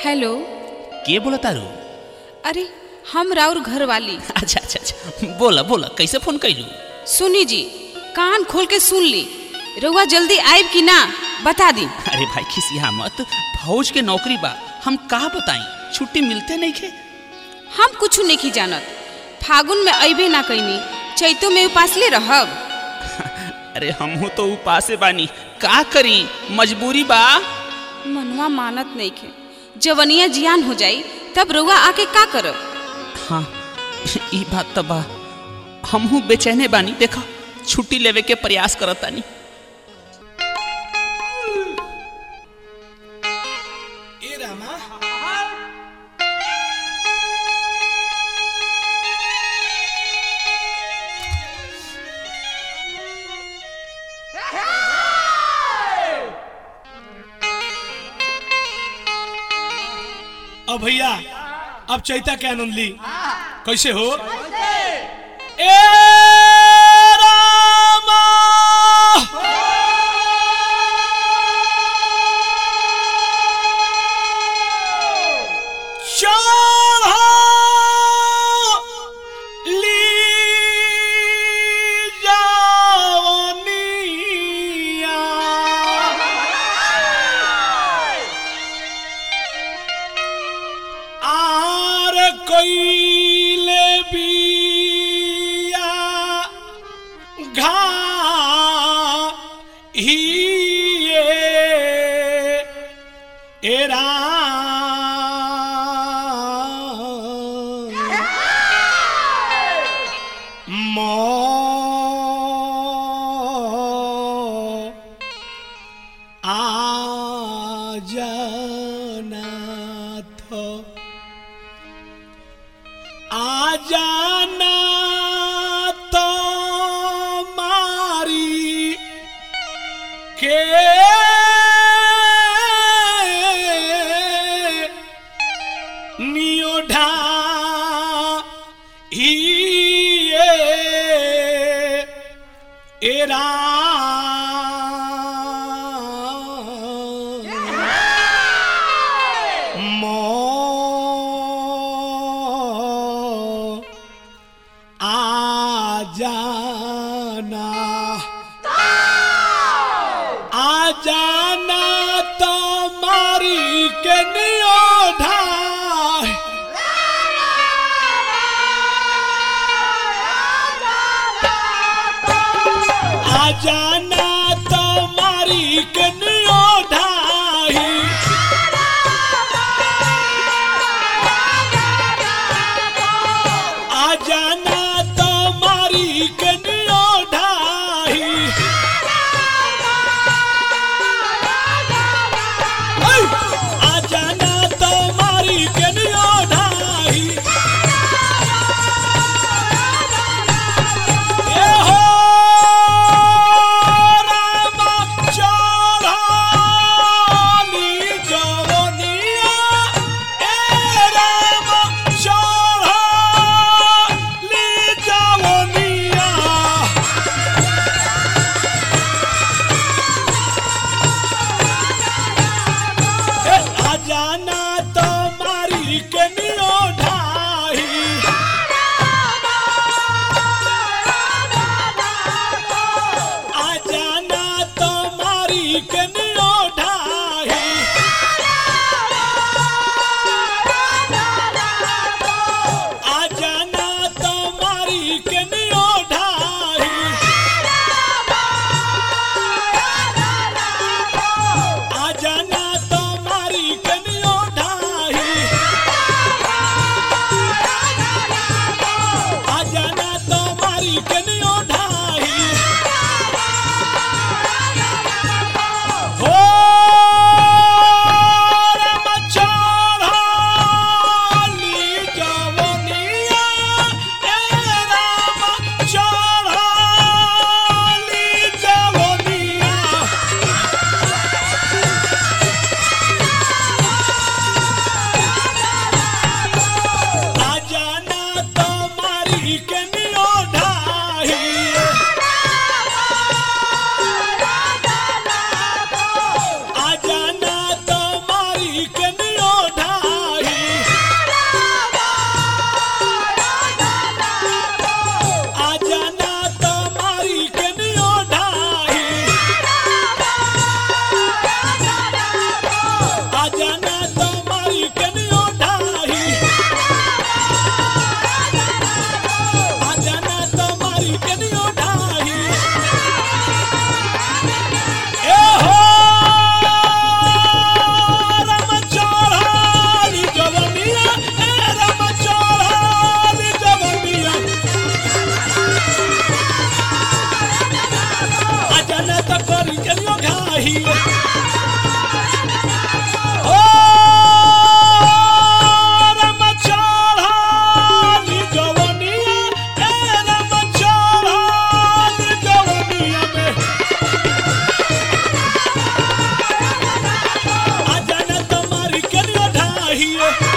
hello के बोला तारू अरे हम राउर घर वाली अच्छा अच्छा अच्छा बोला बोला कैसे फोन कैलू सुनी जी कान खोल के सुन ली रउआ जल्दी आइब कि ना बता दी अरे भाई खिसिया मत फौज के नौकरी बा हम का बताई छुट्टी मिलते नहीं खे हम कुछ नहीं जानत फागुन में अइबे ना कैनी चैतो में उपासले रहब अरे हमहू तो उपासे बानी का करी मजबूरी बा मनवा मानत नहीं खे जवनिया जियान हो जाई तब रउआ आके का करब हाँ ई बात तो बा हमहू बेचैने बानी देखा छुट्टी लेवे के प्रयास करत तानी ए रामा अब भैया अब चैता के आनंद ली कैसे हो ए रामा चढ़ली जावनिया आर कइले बिया घा हिए एरा मो आजनाथ आजनाथ मारी के नियोढा हिए एरा मो आजाना आजाना तुम्हारी के नियोढा आजाना तुम्हारी के नियोढा आजाना तुम्हारी के नियोढा आजाना तुम्हारी के नियोढा ए हो रामा चढ़ाली जवनिया ए रामा चढ़ाली जवनिया ए आजाना तुम्हारी के नियोढाई आजाना तुम्हारी कनियो ढाई आजाना तुम्हारी कनियो ढाई आजाना तुम्हारी कनियो ढाई ढाही